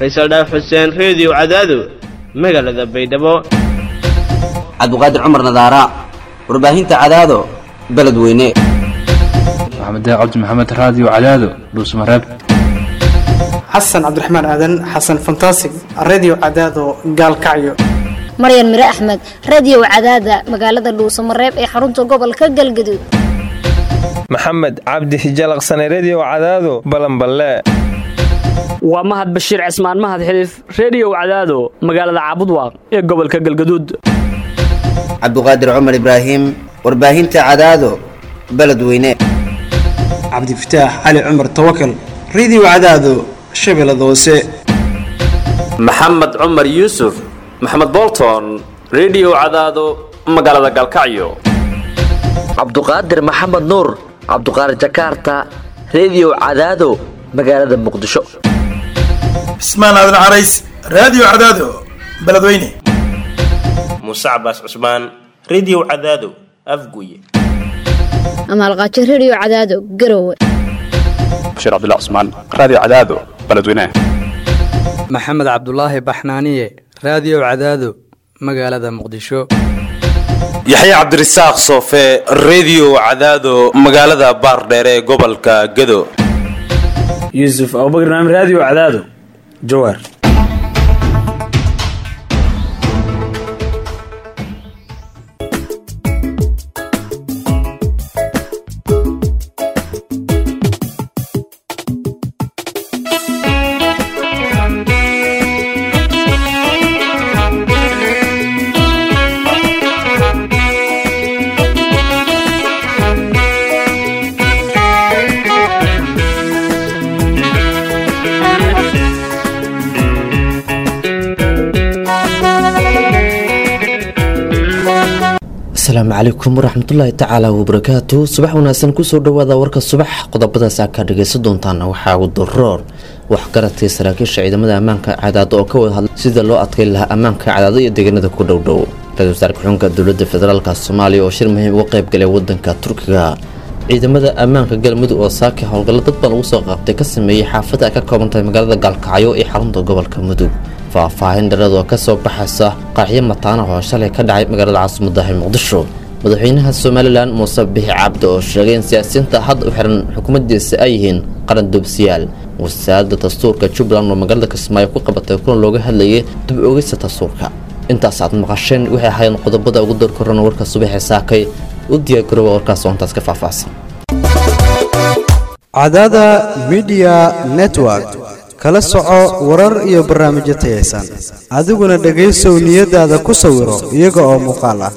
faysal dhaaf xuseen reediyo cadaado magaalada baydhabo cabdiqaadir cumar nadaara warbaahinta cadaado beledweyne maxamed cabdi maxamed raadiyo cadaado dhuusmareeb xasan cabdiraxmaan aadan xasan fantasig redio cadaado gaalkacyo maryan mire axmed radio cadaada magaalada dhuusamareeb ee xarunta gobolka galgaduud maxamed cabdi hijalaqsane redio cadaado balanballe waa mahad bashiir cismaan mahad xiliif reediyow cadaado magaalada caabudwaaq ee gobolka galgaduud cabdiqaadir cumar ibraahim warbaahinta cadaado beledweyne cabdifataax cali cumar tawakal redio cadaado shabeellada hoose maxamed cumar yuusuf maxamed bolton redio cadaado magaalada galkacyo cabduqaadir maxamed nuur cabduqaadir jakaarta redio cadaado magaalada muqdisho cismaan aadan carays raadiyo cadaado beledweyne muuse cabaas cusmaan redio cadaado afguye amaalqaajo redio cadaado garowe bashiir cabdilla cusmaan raadiyo cadaado beledweyne maxamed cabdulaahi baxnaaniye raadiyo cadaado magaalada muqdisho yaxya cabdirasaaq soofe redio cadaado magaalada baardheere ee gobolka gado yuusuf abubakr naam raadiyo cadaado jawaar asalaamu calaykum waraxmatullaahi tacaala wabarakaatu subax wanaagsan kusoo dhawaada warka subax qodobadaas aa ka dhagaysan doontaana waxaa ugu daroor waxgaradkii saraakiisha ciidamada ammaanka cadaado oo ka wada hadlay sida loo adkeyn lahaa ammaanka cadaado iyo deegaanada ku dhowdhow ra-isul wasaarka xunka dowladda federaalk soomaaliya oo shir muhiim uga qayb galay wadanka turkiga ciidamada ammaanka galmudug oo saaki howlgallo dad baan lagu soo qaabtay ka sameeyey xaafada ay ka kooban tahay magaalada gaalkacyo ee xarunta gobolka mudug faahfaahin dharad oo kasoo baxaysa qaaxyo mataana oo shalay ka dhacay magaalada caasimaddahi muqdisho madaxweynaha somalilan muuse bixi cabdi oo sheegay in siyaasiyiinta hadda u xiran xukuumaddiisa ay yihiin qaran doobsiyaal wasaaradda dastuurka jubbaland oo magaalada kismaayo ku qabatay kulan looga hadlayay dib oogeysa dastuurka intaas aad maqasheen waxay ahaayeen qodobada ugu door korana warka subaxee saakay u diyaargarooba warkaas oo intaas ka faahfaahsan cadaada midiya network kala soco warar iyo barnaamijyo tayaysan adiguna dhegaysow niyadaada ku sawiro iyaga oo muuqaal ah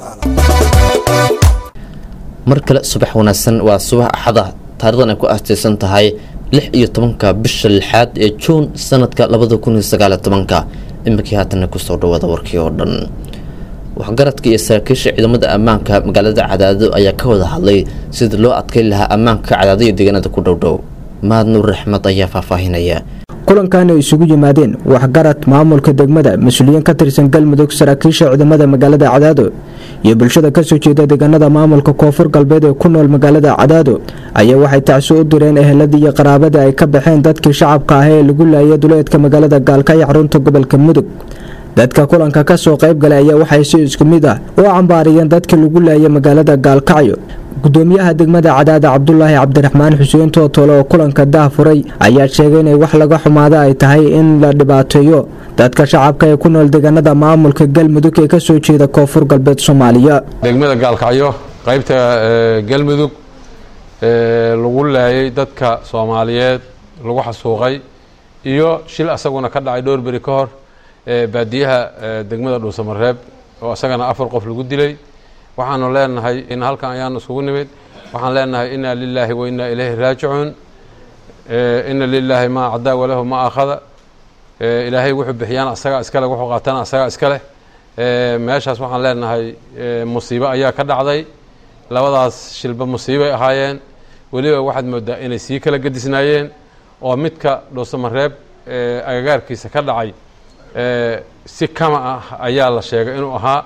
mar kale subax wanaagsan waa subax axada taarikhdan ay ku aastaysan tahay lix iyo tobanka bisha lixaad ee juun sanadka labada kun iyo sagaaliyo tobanka iminkii haatana kusoo dhawaada warkii oo dhan waxgaradka iyo saraakiisha ciidamada ammaanka magaalada cadaado ayaa ka wada hadlay sida loo adkeyn lahaa ammaanka cadaado iyo deegaanada ku dhowdhow mahad nuur raxmad ayaa faahfaahinaya kulankan ay isugu yimaadeen waxgarad maamulka degmada mas-uuliyiin ka tirsan galmudug saraakiisha ciidamada magaalada cadaado iyo bulshada kasoo jeeda deegaanada maamulka koonfur galbeed ee ku nool magaalada cadaado ayaa waxay tacsi u direen eheladii iyo qaraabada ay ka baxeen dadkii shacabka ah ee lagu laayay duleedka magaalada gaalkacyo xarunta gobolka mudug dadka kulanka kasoo qayb galay ayaa waxay si isku mid ah u cambaariyeen dadkii lagu laayay magaalada gaalkacyo gudoomiyaha degmada cadaada cabdulaahi cabdiraxmaan xuseen tootole oo kulanka dah furay ayaa sheegay inay wax laga xumaada ay tahay in la dhibaateeyo dadka shacabka ee ku nool deegaanada maamulka galmudug ee kasoo jeeda koonfur galbeed soomaaliya degmada gaalkacyo qaybta galmudug lagu laayay dadka soomaaliyeed lagu xasuuqay iyo shil asaguna ka dhacay dhowr beri ka hor baadiyaha degmada dhuusamareeb oo isagana afar qof lagu dilay waxaanu leenahay in halkan ayaanu iskugu nimid waxaan leenahay ina lilaahi wa inaa ilayhi raajicuun ina lilaahi maa cadaa walahu ma akhada ilaahay wuxuu bixiyaan asagaa iskale wuxuu qaatana asagaa iska leh meeshaas waxaan leenahay musiibo ayaa ka dhacday labadaas shilba musiibay ahaayeen weliba waxaad moodaa inay sii kala gedisnaayeen oo midka dhuusamareeb agagaarkiisa ka dhacay si kama ah ayaa la sheegay inuu ahaa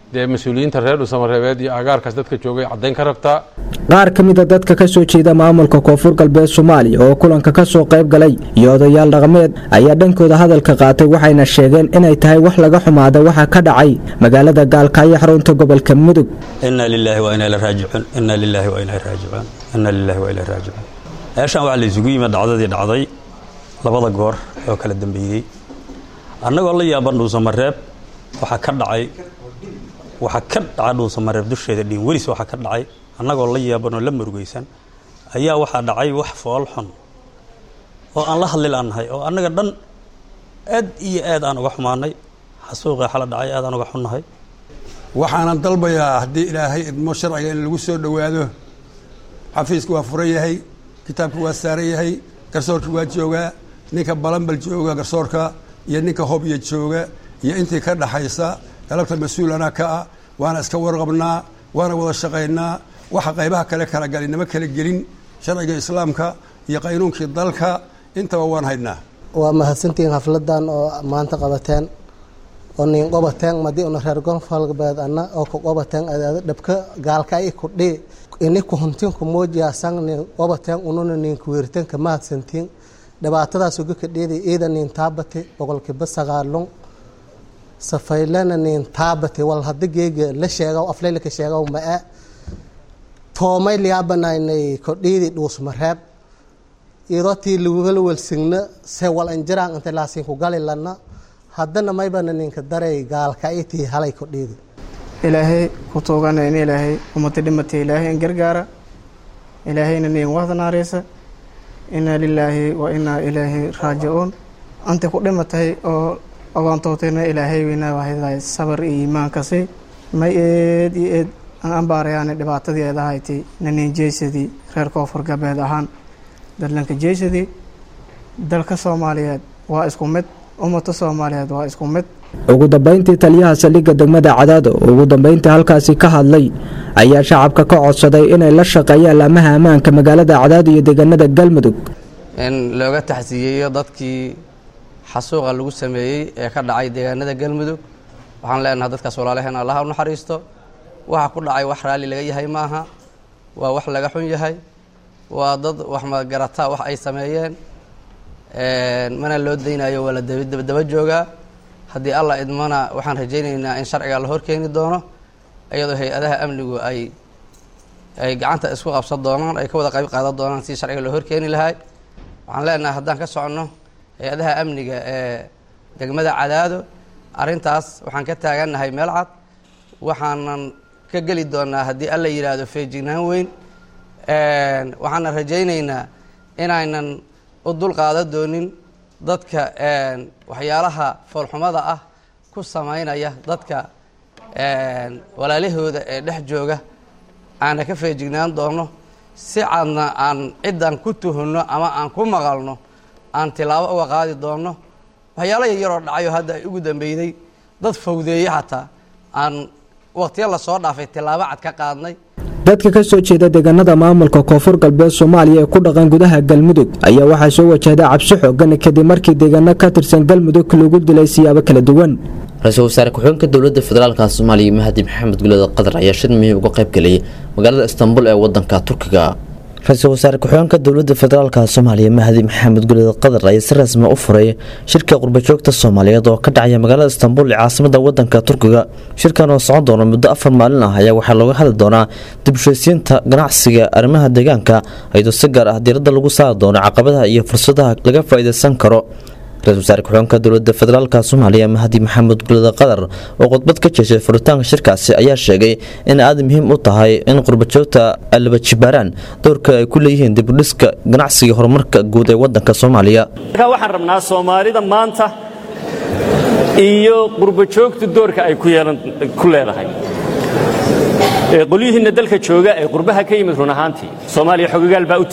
dee mas-uuliyiinta reer dhuusamareebeed iyo agaarkaas dadka joogay caddayn ka rabtaa qaar ka mid a dadka ka soo jeeda maamulka koonfur galbeed soomaaliya oo kulanka ka soo qayb galay iyo odayaal dhaqameed ayaa dhankooda hadalka qaatay waxayna sheegeen inay tahay wax laga xumaada waxa ka dhacay magaalada gaalkacyo xarunta gobolka mudug ina lilaahi wa inaa raajicuun ina lilaahi wa inaa raajicuun ina lilaahi wa inaa raajicuun meeshan waxaa la isugu yimid dhacdadii dhacday labada goor oo kala dambeeyey annagoo la yaaban dhuusamareeb waxaa ka dhacay waxaa ka dhaca dhuusamareeb dusheeda dhiin welis waxaa ka dhacay annagoo la yaaban oo la murugaysan ayaa waxaa dhacay wax fool xun oo aan la hadli laannahay oo annaga dhan aad iyo aad aan uga xumaanay xasuuqii xala dhacay aad aan uga xunnahay waxaanan dalbayaa haddii ilaahay idmo sharciga in lagu soo dhowaado xafiisku waa furan yahay kitaabku waa saaran yahay garsoorka waa joogaa ninka balanbal jooga garsoorka iyo ninka hobya jooga iyo intii ka dhaxaysa galabta mas-uulana ka ah waana iska warqabnaa waana wada shaqaynaa waxa qaybaha kale kala galay nama kala gelin sharciga islaamka iyo qaynuunkii dalka intaba waan haynaa waa mahadsantihiin xafladan oo maanta qabateen oo nin qobateen madii una reer gonfalbeed ana oo ku qobateen adaada dhabka gaalka i kudhi ini kuhuntin kumoojiyasan nin qobateen ununa nin kuweerteen ka mahadsantiin dhibaatadaas uga kadheedi iida nin taabati boqolkiiba sagaalun safaylana nin taabati wal hada geega la sheegaw aflaylaka sheegaw ma-e toomay liyaabanaynay kodhiidi dhuusmareeb iyadoo tii lagugala welsigna se wal anjiraan inta laasiin ku gali lana haddana maybana ninka daray gaalka itii halay kodhiidi ilaahay ku tuugana in ilaahay ummata dhimatay ilaahay in gargaara ilaahayna nin wahdanaareesa inaa lilaahi wa inaa ilaahi raajicuun anta ku dhimatay oo ogoontootayna ilaahay weynaa waahdahay sabar iyo iimaankasi may eed iyo eed aan ambaarayaana dhibaatadii eed ahayti nanin jeysadii reer koonfur galbeed ahaan dadlanka jeysadii dalka soomaaliyeed waa isku mid ummata soomaaliyeed waa isku mid ugu dambeyntii taliyaha saldhigga degmada cadaado ugu dambeyntii halkaasi ka hadlay ayaa shacabka ka codsaday inay la shaqeeyaan laamaha ammaanka magaalada cadaado iyo deegaanada galmudug in looga taxsiiyeeyo dadkii xasuuqa lagu sameeyey ee ka dhacay deegaanada galmudug waxaan leenahay dadkaas walaalaheen allaha u naxariisto waxa ku dhacay wax raalli laga yahay maaha waa wax laga xun yahay waa dad wax magarataa wax ay sameeyeen mana loo daynayo waa la dabadaba joogaa haddii allah idmana waxaan rajaynaynaa in sharciga la horkeeni doono iyadoo hay-adaha amnigu ay ay gacanta isku qabsan doonaan ay ka wada qayb qaadan doonaan si sharciga loo horkeeni lahay waxaan leenahay haddaan ka soconno hay-adaha amniga ee degmada cadaado arrintaas waxaan ka taagannahay meel cad waxaanan ka geli doonaa haddii alla yidhaahdo feejignaan weyn waxaana rajaynaynaa inaynan u dul qaadan doonin dadka waxyaalaha foolxumada ah ku samaynaya dadka walaalahooda ee dhex jooga aana ka feejignaan doono si cadna aan ciddan ku tuhunno ama aan ku maqalno aan tilaabo uga qaadi doono waxyaalo yaryaroo dhacayo hadda ay ugu dambeyday dad fawdeeye xataa aan waqtiya lasoo dhaafay tilaabo cad ka qaadnay dadka ka soo jeeda deegaanada maamulka koonfur galbeed soomaaliya ee ku dhaqan gudaha galmudug ayaa waxaa soo wajahday cabsi xoogan kadib markii deegaano ka tirsan galmudug lagu dilay siyaabo kala duwan ra-iisul wasaare ku-xigeenka dowladda federaalka soomaaliya mahdi maxamed gulada qatar ayaa shir muhiim uga qayb geliyay magaalada istanbul ee wadanka turkiga ra-iisul wasaare ku-xigeenka dowladda federaalka soomaaliya mahdi maxamed gulada qatar ayaa si rasmi u furay shirka qurbajoogta soomaaliyeed oo ka dhacaya magaalada istanbul ee caasimada wadanka turkiga shirkan oo socon doona muddo afar maalin ah ayaa waxaa looga hadli doonaa dib ushaysiinta ganacsiga arrimaha deegaanka iyadoo si gaar ah diiradda lagu saari doono caqabadaha iyo fursadaha laga faa-iideysan karo ra-isul wasaare ku-xigeenka dowladda federaalka soomaaliya mahdi maxamed gulada qatar oo khudbad ka jeeshay furitaanka shirkaasi ayaa sheegay in aada muhiim u tahay in qurbajoogta laba jibaaraan doorka ay ku leeyihiin dibudhiska ganacsiga horumarka guud ee wadanka soomaaliya markaa waxaan rabnaa soomaalida maanta iyo qurbajoogtu doorka ay ku yeelan ku leedahay qolyihiinna dalka jooga ee qurbaha ka yimid run ahaantii soomaaliya xogogaal baa u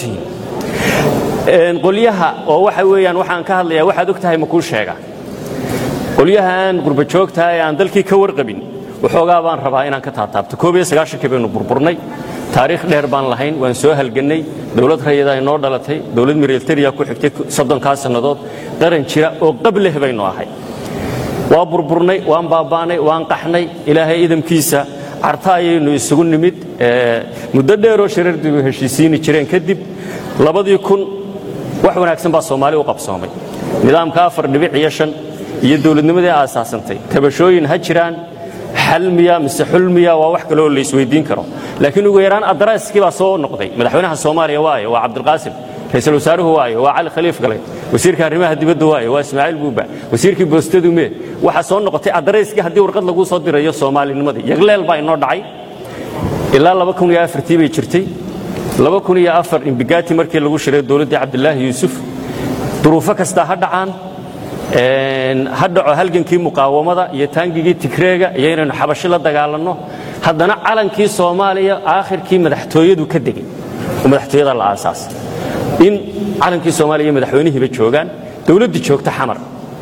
tihiin qolyaha oo waxa weeyaan waxaan ka hadlayaa waxaad og tahay ma kuu sheega qolyahaan qurbajoogta ee aan dalkii ka warqabin waxoogaa baan rabaa inaan ka taataabto koob iyo sagaashankii baynu burburnay taariikh dheer baan lahayn waan soo halgannay dowlad rayada inoo dhalatay dowlad mireeltariya ku xigtay soddonkaa sannadood qaran jira oo qab leh baynu ahay waa burburnay waan baaba'nay waan qaxnay ilaahay idamkiisa carta ayaynu isugu nimid muddo dheeroo sharardigu heshiisiini jireen kadib labadii kun wax wanaagsan baa soomaali u qabsoomay nidaamka afar dhibic iyo shan iyo dowladnimadii aasaasantay tabashooyin ha jiraan xalmiya mise xulmiya waa wax kaleoo la isweydiin karo laakiin ugu yaraan adaraaskii baa soo noqday madaxweynaha soomaaliya waaye waa cabdilqaasim ra-iisul wasaaruhu waaye waa cali khaliif galay wasiirka arrimaha dibadda waaye waa ismaaciil buuba wasiirkii boostadu mee waxaa soo noqotay adarayskii haddii warqad laguu soo dirayo soomaalinimadii yagleel baa inoo dhacay ilaa laba kun iyo afartii bay jirtay laba kun iyo afar imbigaati markii lagu shiray dowladdii cabdilaahi yuusuf duruufo kastaa ha dhacaan ha dhaco halgankii muqaawamada iyo taangigii tigreega iyo inaynu xabashi la dagaalanno haddana calankii soomaaliya aakhirkii madaxtooyadu ka degay oo madaxtooyada la aasaasay in calankii soomaaliya iyo madaxweynihiiba joogaan dowladdii joogta xamar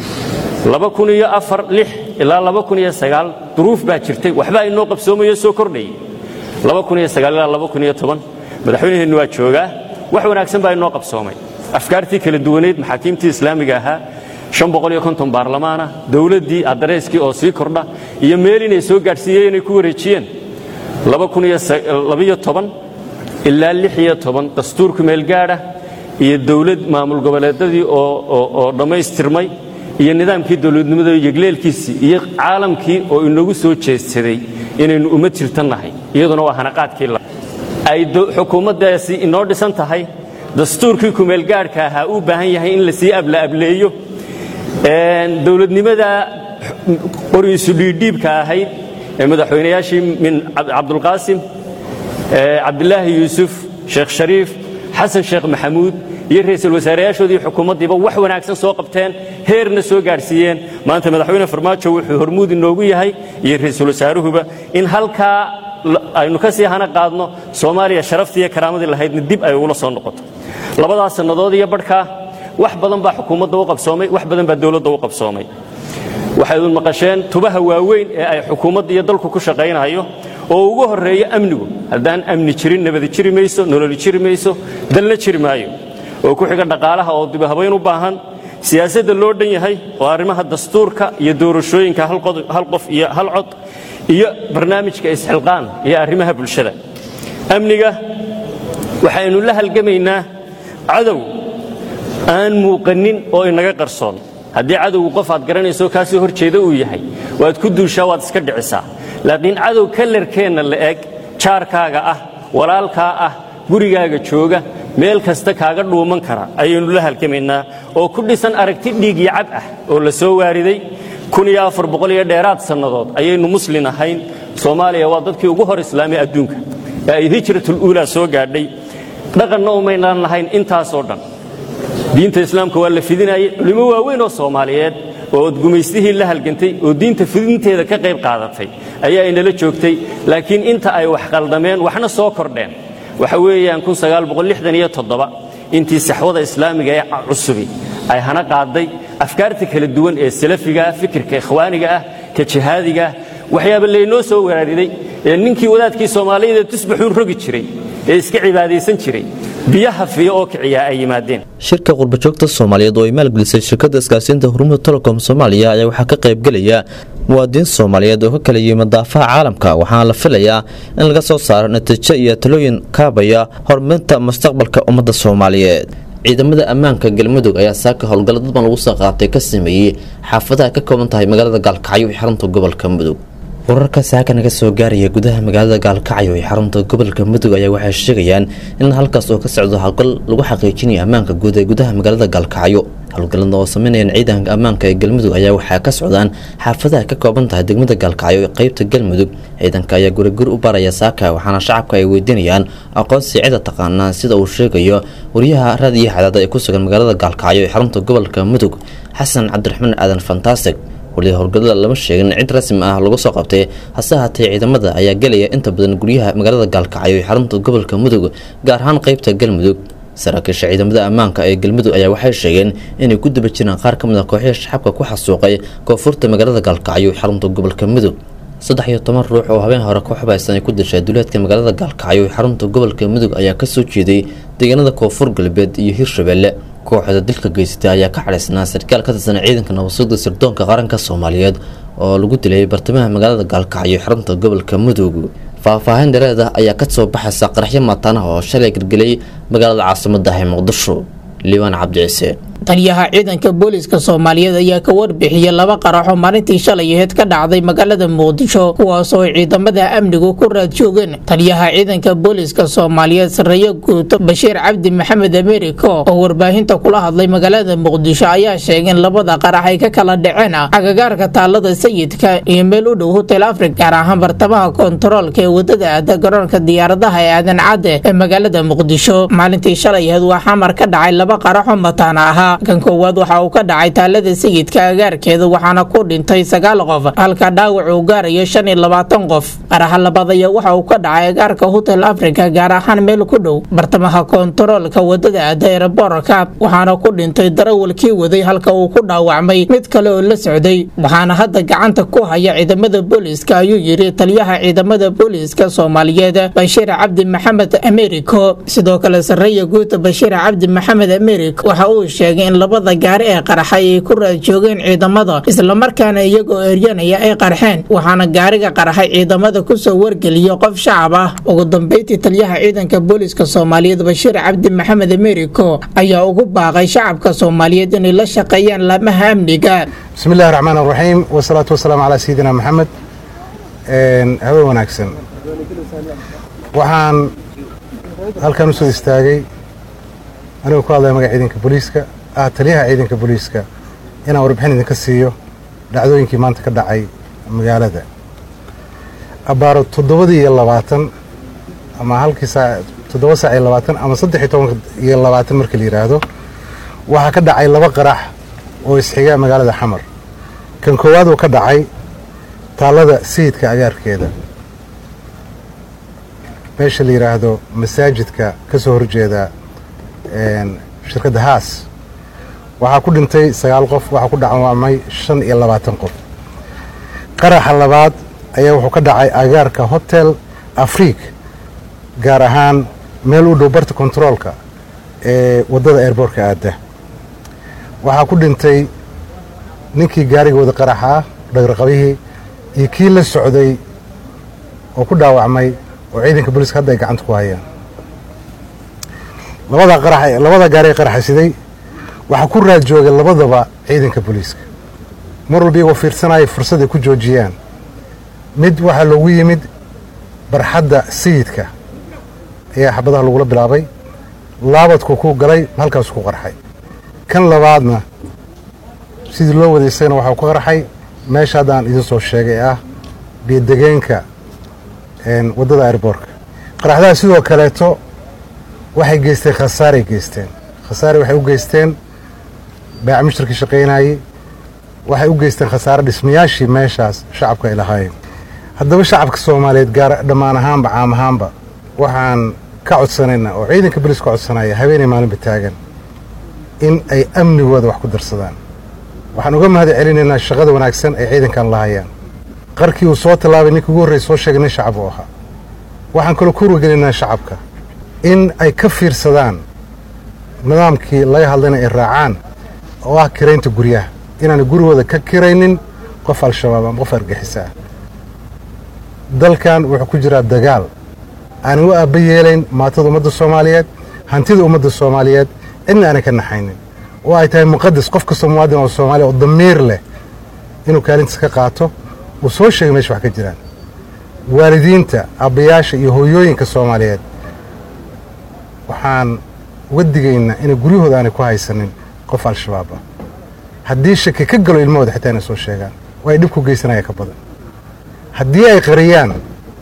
ilaa duruuf baa jirtay waxbaa inoo qabsoomayo soo kordhayay ilaa madaxweynaheennu waa joogaa wax wanaagsan baa inoo qabsoomay afkaartii kala duwaneyd maxaakiimtii islaamiga ahaa baarlamaana dowladdii adareyskii oo sii kordha iyo meel inay soo gaadhsiiyeen inay ku wareejiyeen ilaa dastuurku meelgaadha iyo dowlad maamul goboleedadii oo dhammaystirmay iyo nidaamkii dowladnimada yegleelkiisii iyo caalamkii oo inagu soo jeedsaday inaynu uma jirtannahay iyaduna waa hanaqaadkii ay xukuumaddaasi inoo dhisan tahay dastuurkii kumeelgaadhka ahaa uu baahan yahay in lasii ablaableeyo dowladnimada qoriisu dhiidhiibka ahayd ee madaxweynayaashii min cabdulqaasim cabdilaahi yuusuf sheekh shariif xasan sheekh maxamuud iyo ra'iisul wasaareyaashoodii xukuumaddiiba wax wanaagsan soo qabteen heerna soo gaadhsiiyeen maanta madaxweyne farmaajo wuxuu hormuud inoogu yahay iyo ra'iisul wasaaruhuba in halkaa aynu ka sii hana qaadno soomaaliya sharaftii iyo karaamadii lahaydna dib ay ugula soo noqoto labadaas sannadood iyo barhkaa wax badan baa xukuumadda u qabsoomay wax badan baa dowladda u qabsoomay waxay un maqasheen tubaha waaweyn ee ay xukuumadda iyo dalku ku shaqaynayo oo ugu horreeyo amnigu haddaan amni jirin nabadi jiri mayso nololi jiri mayso dalna jiri maayo oo ku xiga dhaqaalaha oo dibahabayn u baahan siyaasadda loo dhan yahay oo arrimaha dastuurka iyo doorashooyinka hal qof iyo hal cod iyo barnaamijka isxilqaan iyo arrimaha bulshada amniga waxaynu la halgamaynaa cadow aan muuqanin oo inaga qarsoon haddii cadowgu qof aad garanayso kaasoo hor jeeda uu yahay waad ku duushaa waad iska dhicisaa laakiin cadow kalarkeenna la eg jaarkaaga ah walaalkaa ah gurigaaga jooga meel kasta kaaga dhuuman kara ayaynu la halgamaynaa oo ku dhisan aragti dhiig iyo cab ah oo la soo waariday iyo dheeraad sannadood ayaynu muslin ahayn soomaaliya waa dadkii ugu hor islaamay adduunka ee ay hijratul uulaa soo gaadhay dhaqanna umaynaan lahayn intaasoo dhan diinta islaamka waa la fidinayay culimo waaweyn oo soomaaliyeed oo odgumaystihii la halgantay oo diinta fidinteeda ka qayb qaadatay ayaa inala joogtay laakiin inta ay wax qaldameen waxna soo kordheen waxa weeyaan intii saxwada islaamiga ee cusubi ay hana qaaday afkaarta kala duwan ee salafigaah fikirka ikhwaaniga ah ka jihaadiga ah waxyaaba laynoo soo waraariday ee ninkii wadaadkii soomaaliyada tusbaxuun rogi jiray ee iska cibaadaysan jiray biyaha fiyo oo kiciyaa ay yimaadeen shirka qurbajoogta soomaaliyeed oo ay maalgelisay shirkadda isgaarsiinta hormuud telecom soomaaliya ayaa waxaa ka qaybgelaya muwaadiniin soomaaliyeed oo ka kala yimid daafaha caalamka waxaana la filayaa in laga soo saaro natiijo iyo talooyin kaabaya horumarinta mustaqbalka ummadda soomaaliyeed ciidamada ammaanka galmudug ayaa saaka howlgalla dadban lagu soo qaatay ka sameeyey xaafadaha ka kooban tahay magaalada gaalkacyo iyo xarunta gobolka mudug wararka saaka naga soo gaaraya gudaha magaalada gaalkacyo ee xarunta gobolka mudug ayaa waxay sheegayaan in halkaas oo ka socdo howlgal lagu xaqiijinayo ammaanka guud ee gudaha magaalada gaalkacyo howlgallada oo sameynayaan ciidanka ammaanka ee galmudug ayaa waxaa ka socdaan xaafadaha ka kooban tahay degmada gaalkacyo ee qeybta galmudug ciidanka ayaa guriguri u baraya saaka waxaana shacabka ay weydiinayaan aqoonsi cida taqaanaa sida uu sheegayo wariyaha raadiyo xadaada ee ku sugan magaalada gaalkacyo ee xarunta gobolka mudug xasan cabdiraxmaan aadan fantastic wali howlgallada lama sheegin cid rasmi ah lagu soo qabtay hase haatee ciidamada ayaa gelaya inta badan guryaha magaalada gaalkacyo ee xarunta gobolka mudug gaar ahaan qeybta galmudug saraakiisha ciidamada ammaanka ee galmudug ayaa waxay sheegeen inay ku daba jiraan qaar ka mid a kooxihii shacabka ku xasuuqay koonfurta magaalada gaalkacyo ee xarunta gobolka mudug saddex iyo toban ruux oo habeen hore ku xubaysan ay ku dishay duleedka magaalada gaalkacyo ee xarunta gobolka mudug ayaa kasoo jeeday deegaanada koonfur galbeed iyo hirshabelle kooxda dilka geysatay ayaa ka cadhaysnaa sarkaal ka tirsan ciidanka nabadsuuda sirdoonka qaranka soomaaliyeed oo lagu dilay bartamaha magaalada gaalkacyo xarunta gobolka mudug faahfaahin dhereed ah ayaa kasoo baxaysa qaraxyo mataanaha oo shalay gelgelay magaalada caasimadda ee muqdisho liibaan cabdi ciise taliyaha ciidanka booliiska soomaaliyeed ayaa ka warbixiyey laba qaraxoo maalintii shalay aheyd ka dhacday magaalada muqdisho kuwaasoo ciidamada amnigu ku raad joogeen taliyaha ciidanka booliiska soomaaliyeed sareeyo guuto bashiir cabdi maxamed americo oo warbaahinta kula hadlay magaalada muqdisho ayaa sheegay in labada qarax ay ka kala dhaceen agagaarka taalada sayidka iyo meel u dhow hotel africa gaar ahaan bartamaha kontaroolka ee wadada aada garoonka diyaaradaha ee aadan cadde ee magaalada muqdisho maalintii shalay aheyd waa xamar ka dhacay laba qaraxoo mataana ahaa kan koowaad waxa uu ka dhacay taalada sayidka agaarkeeda waxaana ku dhintay sagaal qof halka dhaawac uu gaarayo shan iyo labaatan qof qaraxa labaad ayaa waxa uu ka dhacay agaarka hotel africa gaar ahaan meel ku dhow bartamaha kontaroolka wadada aada ereborka waxaana ku dhintay darawalkii waday halka uu ku dhaawacmay mid kale oo la socday waxaana hadda gacanta ku haya ciidamada booliiska ayuu yidhi taliyaha ciidamada booliiska soomaaliyeed bashiir cabdi maxamed americo sidoo kale sareeya guuta bashiir cabdi maxamed americo waxa uu sheegay in labada gaari ee qarxay ay ku raad joogeen ciidamada islamarkaana iyagoo eryanaya ay qarxeen waxaana gaariga qarxay ciidamada kusoo wargeliya qof shacab ah ugu dambeyntii taliyaha ciidanka booliiska soomaaliyeed bashiir cabdi maxamed americo ayaa ugu baaqay shacabka soomaaliyeed inay la shaqeeyaan laamaha amniga bismi illahi raxmaan raxiim wasalaatu wasalaamu calaa sayidina maxamed habe wanaagsan waxaan halkan usoo istaagay anigoo ku hadlaya magaca ciidanka booliiska ah taliyaha ciidanka booliiska inaan warbixin idinka siiyo dhacdooyinkii maanta ka dhacay magaalada abbaaro toddobadii iyo labaatan ama halkii saac toddoba saac iyo labaatan ama saddex iyo toban iyo labaatan marka la yidhaahdo waxaa ka dhacay laba qarax oo isxiga magaalada xamar kan koowaad oo ka dhacay taallada sayidka agaarkeeda meesha la yidhaahdo masaajidka ka soo horjeeda shirkadda haas waxaa ku dhintay sagaal qof waxaa ku dhaawacmay shan iyo labaatan qof qaraxa labaad ayaa wuxuu ka dhacay agaarka hotel afriik gaar ahaan meel u dhow barta kontaroolka ee waddada airboortka aadda waxaa ku dhintay ninkii gaariga wada qaraxa ah dhagraqabihii iyo kii la socday oo ku dhaawacmay oo ciidanka booliiska hadda ay gacanta ku hayaan labada qarax labada gaari ee qaraxasiday waxaa ku raad joogay labadaba ciidanka booliiska mar walba iyagoo fiirsanaya fursad ay ku joojiyaan mid waxaa loogu yimid barxadda sayidka ayaa xabadaha lagula bilaabay laabadku ku galay halkaasuu ku qarxay kan labaadna sidii loo waday isagana waxaa ku qarxay meesha hadda aan idin soo sheegay ee ah biyodegeenka waddada airboorka qaraxdaha sidoo kaleeto waxay geysteen khasaaray geysteen khasaare waxay u geysteen baaca mushtarkii shaqaynayey waxay u geysteen khasaare dhismayaashii meeshaas shacabka ay lahaayeen haddaba shacabka soomaaliyeed gaar dhammaan ahaanba caam ahaanba waxaan ka codsanaynaa oo ciidanka bolis ka codsanaya habeenay maalinba taagan in ay amnigooda wax ku darsadaan waxaan uga mahad celinaynaa shaqada wanaagsan ay ciidankan lahayaan qarkii uu soo tallaabay ninkii ugu horreysa soo sheegay nin shacab uu ahaa waxaan kaloo ku wargelinaynaa shacabka in ay ka fiirsadaan nidaamkii laga hadlayna ay raacaan oo ah kiraynta guryaha inaanay gurigooda ka kiraynin qof al-shabaab ama qof argixisa ah dalkan wuxuu ku jiraa dagaal aanan u aabba yeelayn maatada ummadda soomaaliyeed hantida ummadda soomaaliyeed cidna aanay ka naxaynin oo ay tahay muqadas qof kastoo muwaadin oo soomaaliya oo damiir leh inuu kaalintiis ka qaato uu soo sheegay meesha wax ka jiraan waalidiinta abbayaasha iyo hooyooyinka soomaaliyeed waxaan uga digaynaa inay guryahooda aanay ku haysanin qof al-shabaab ah haddii shaki ka galo ilmahooda xitaa inay soo sheegaan oo ay dhib ku geysanaya ka badan haddii ay qariyaan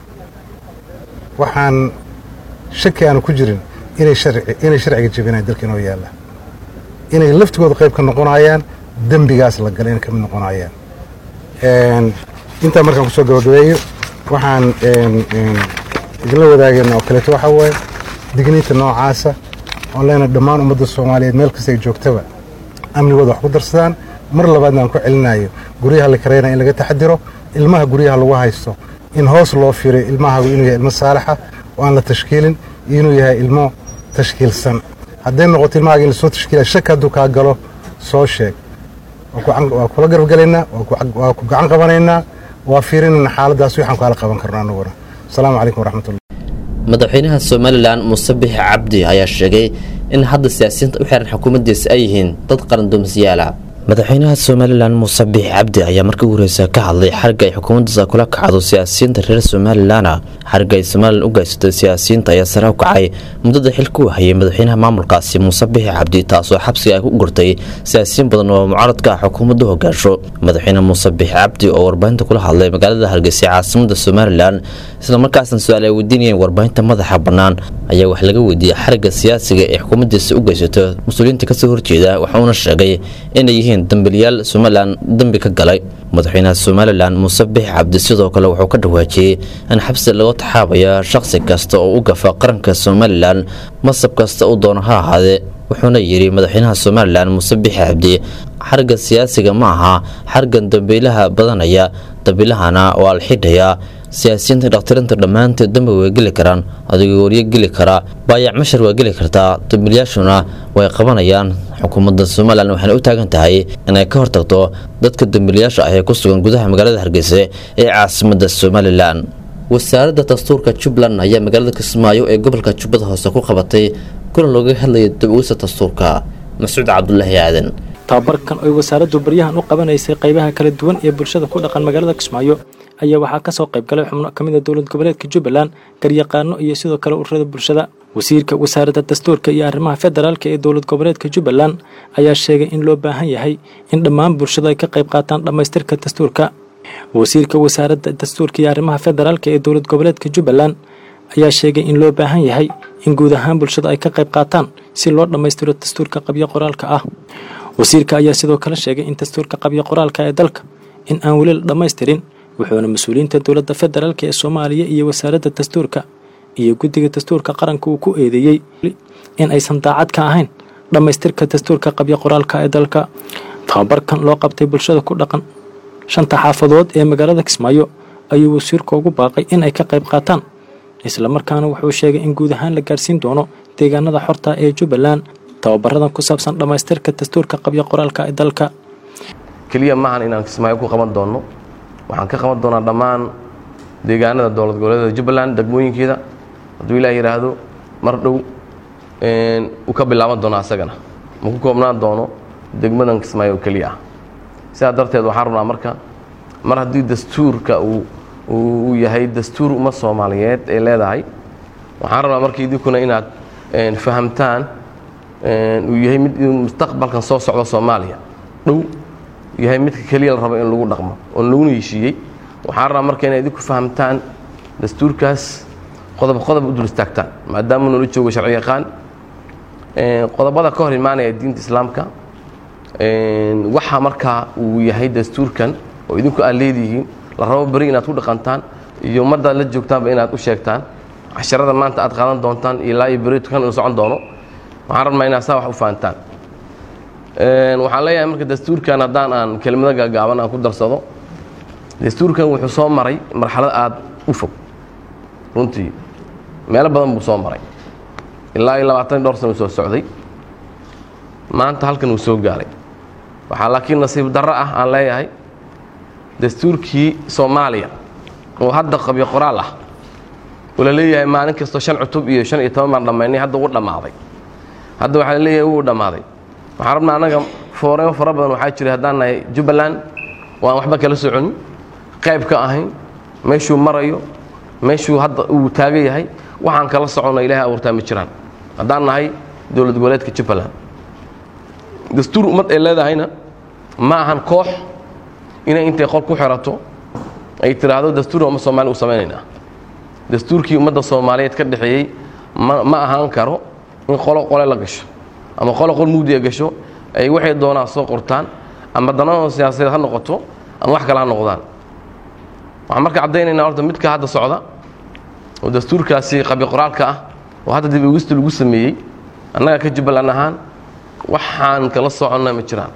waxaan shaki aanu ku jirin inay inay sharciga jebinayaan dalka inoo yaalla inay laftigooda qayb ka noqonayaan dembigaas la gala inay ka mid noqonayaan intaa markaan kusoo gabagabeeyo waxaan idinla wadaagayna oo kaleeto waxaa waaye digniinta noocaasa oon leenahay dhammaan ummadda soomaaliyeed meel kasta ay joogtaba amnigooda wax ku darsadaan mar labaadna aan ku celinayo guryaha la karaynaya in laga taxadiro ilmaha guryaha lagu haysto in hoos loo firay ilmahagu inuu yahay ilmo saalaxa oo aan la tashkiilin iyo inuu yahay ilmo tashkiilsan hadday noqoto ilmahaaga in lasoo tashkiila shak hadduu kaa galo soo sheeg waa kula garabgelaynaa waa ku gacan qabanaynaa waa fiirinayna xaaladaas waxaan kaala qaban karno anaguna asalaamu calaykum waraxmatullah madaxweynaha somalilan muuse bixi cabdi ayaa sheegay in hadda siyaasiyiinta u xiran xukuumaddiisa ay yihiin dad qarandoomsiyaala madaxweynaha somalilan muuse bixi cabdi ayaa markii ugu horeysa ka hadlay xarga ay xukuumaddiisa kula kacdo siyaasiyiinta reer somalilana xarga ay somalilan u geysatay siyaasiyiinta ayaa sare u kacay muddada xilka u hayay madaxweynaha maamulkaasi muuse bixi cabdi taasoo xabsiga ay ku gurtay siyaasiyiin badan oo mucaaradka ah xukuumadda hogaansho madaxweyne muuse bixi cabdi oo warbaahinta kula hadlay magaalada hargeysa caasimada somalilan islamarkaasna su-aal ay weydiinayeen warbaahinta madaxa bannaan ayaa wax laga weydiiyey xarigga siyaasiga ee xukuumaddiisa u geysato mas-uuliyiinta kasoo horjeeda waxauna sheegay inay yihiin dambiliyaal somalilan dembi ka galay madaxweynaha somalilan muuse bixi cabdi sidoo kale wuxuu ka dhawaajiyey in xabsi laga taxaabaya shaqsi kasta oo u gafa qaranka somalilan masab kasta uu doono ha ahaadee wuxuuna yidhi madaxweynaha somalilan muuse bixi cabdi xarigga siyaasiga ma aha xargan dambiilaha badanaya dambiilahana waa la xidhayaa siyaasiyiinta dhakhtirinta dhammaanteed dambi way geli karaan adigoo waryo geli karaa baayac mashar waa geli kartaa dambiilayaashuna way qabanayaan xukuumadda somalilan waxayna u taagan tahay inay ka hortagto dadka dambiilayaasha ah ee ku sugan gudaha magaalada hargeysa ee caasimadda somalilan wasaaradda dastuurka jubbaland ayaa magaalada kismaayo ee gobolka jubbada hoose ku qabatay kulan looga hadlaya dab-uisa dastuurka mascuud cabdulaahi aadan tababarkan oy wasaaraddu baryahan u qabanaysay qaybaha kala duwan ee bulshada ku dhaqan magaalada kismaayo ayaa waxaa ka soo qayb galay xubno ka mid a dowlad goboleedka jubbaland garyaqaano iyo sidoo kale ururada bulshada wasiirka wasaaradda dastuurka iyo arrimaha federaalka ee dowlad goboleedka jubbaland ayaa sheegay in loo baahan yahay in dhammaan bulshada ay ka qayb qaataan dhammaystirka dastuurka wasiirka wasaaradda dastuurka iyo arrimaha federaalka ee dowlad goboleedka jubbaland ayaa sheegay in loo baahan yahay in guud ahaan bulshada ay ka qayb qaataan si loo dhammaystiro dastuurka qabyo qoraalka ah wasiirka ayaa sidoo kale sheegay in dastuurka qabyo qoraalka ee dalka in aan weli la dhammaystirin wuxuuna mas-uuliyiinta dowladda federaalk ee soomaaliya iyo wasaaradda dastuurka iyo guddiga dastuurka qaranka uu ku eedeeyey in aysan daacad ka ahayn dhammaystirka dastuurka qabyo qoraalka ee dalka tababarkan loo qabtay bulshada ku dhaqan shanta xaafadood ee magaalada kismaayo ayuu wasiirku ugu baaqay in ay ka qayb qaataan islamarkaana wuxuu sheegay in guud ahaan la gaarsiin doono deegaanada xorta ee jubbaland tababaradan ku saabsan dhammaystirka dastuurka qabyo qoraalka ee dalka keliya maahan inaan kismaayo ku qaban doonno waxaan ka qaban doonaa dhammaan deegaanada dowlad goboleedada jubbaland degmooyinkeeda hadduu ilaah yidhaahdo mar dhow uu ka bilaaban doono asagana ma ku koobnaan doono degmadan kismaayo oo keliya ah sidaa darteed waxaan rabnaa marka mar haddii dastuurka uu uu yahay dastuur umad soomaaliyeed ee leedahay waxaan rabnaa marka idinkuna inaad fahamtaan uu yahay mid mustaqbalkan soo socda soomaaliya dhow yahay midka keliya la rabo in lagu dhaqmo oon laguna heshiiyey waxaan rabaa marka inay idinku fahamtaan dastuurkaas qodob qodob u dul istaagtaan maadaama noola joogo sharci yaqaan qodobada ka hor imaanaya diinta islaamka waxa markaa uu yahay dastuurkan oo idinku aad leedihiin la rabo beri inaad ku dhaqantaan iyo ummaddaad la joogtaanba inaad u sheegtaan casharada maanta aad qaadan doontaan ilaa iyo beri kan uu socon doono waxaan rabnaa inaad saa wax u fahantaan waxaan leeyahay marka dastuurkan haddaan aan kelimado gaagaaban aan ku darsado dastuurkan wuxuu soo maray marxalad aad u fog runtii meelo badan buu soo maray ilaa iyo labaatan dhowr sana uu soo socday maanta halkan uu soo gaaray waxaa laakiin nasiib darro ah aan leeyahay dastuurkii soomaaliya oo hadda qabyo qoraal ah oo la leeyahay maalin kastoo shan cutub iyo shan iyo toban baan dhammaynay hadda uu dhammaaday hadda waxaa la leeyahay wuu dhammaaday waxaan rabnaa annaga fooremo fara badan waxaa jira haddaan nahay jubbaland waan waxba kala soconin qayb ka ahayn meeshuu marayo meeshuu hadda uu taagan yahay waxaan kala soconna ilaahay abuurtaa ma jiraan haddaan nahay dowlad goboleedka jubbaland dastuur ummad ay leedahayna ma ahan koox inay intay qol ku xirato ay tidhaahdo dastuur umma soomaaliya u samaynaynaa dastuurkii ummadda soomaaliyeed ka dhexeeyey ma ma ahaan karo in qolo qole la gasho ama qolo qol mugdiga gasho ay waxay doonaan soo qortaan ama danahooda siyaasadeed ha noqoto ama wax kale ha noqdaan waxaan marka caddaynaynaa horta midka hadda socda oo dastuurkaasi qabyo qoraalka ah oo hadda dib ugista lagu sameeyey annaga ka jubbaland ahaan waxaan kala soconna ma jiraan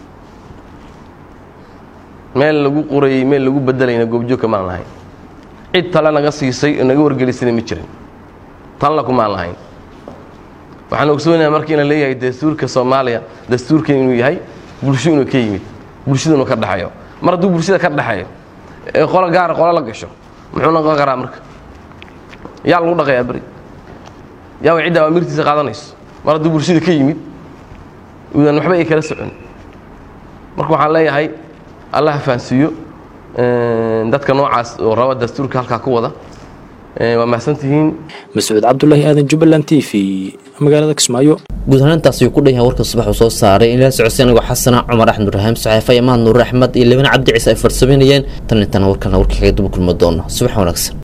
meel lagu qorayey meel lagu bedelayna goobjoogka maan lahayn cid tale naga siisay oo naga wargelisana ma jirin tanla kumaan lahayn waxaan ogsoonayaa marka in la leeyahay dastuurka soomaaliya dastuurkan inuu yahay bulsho inuu ka yimid bulshada inuu ka dhexeeyo mar hadduu bulshada ka dhexeeyo ee qolo gaara qolo la gasho muxuu noqon karaa marka yaa lagu dhaqayaa beri yaa way cidda awaamirtiisa qaadanayso mar hadduu bulshada ka yimid udan waxba ay kala socon marka waxaan leeyahay allah ha fahansiiyo dadka noocaas oo raba dastuurka halkaa ku wada waa mahadsantihiin mascuud cabdulaahi aadan jubbaland t v magaalada kismaayo guud ahaan intaas ayuu ku dhan yahay warka subax uu soo saaray in la socodsiy anigoo xasana cumar axmed rahaam saxeefa imaan nuur axmed iyo labana cabdi ciise ay farsameynayeen tan intana warkana warka kaga daba kulma doono subax wanaagsan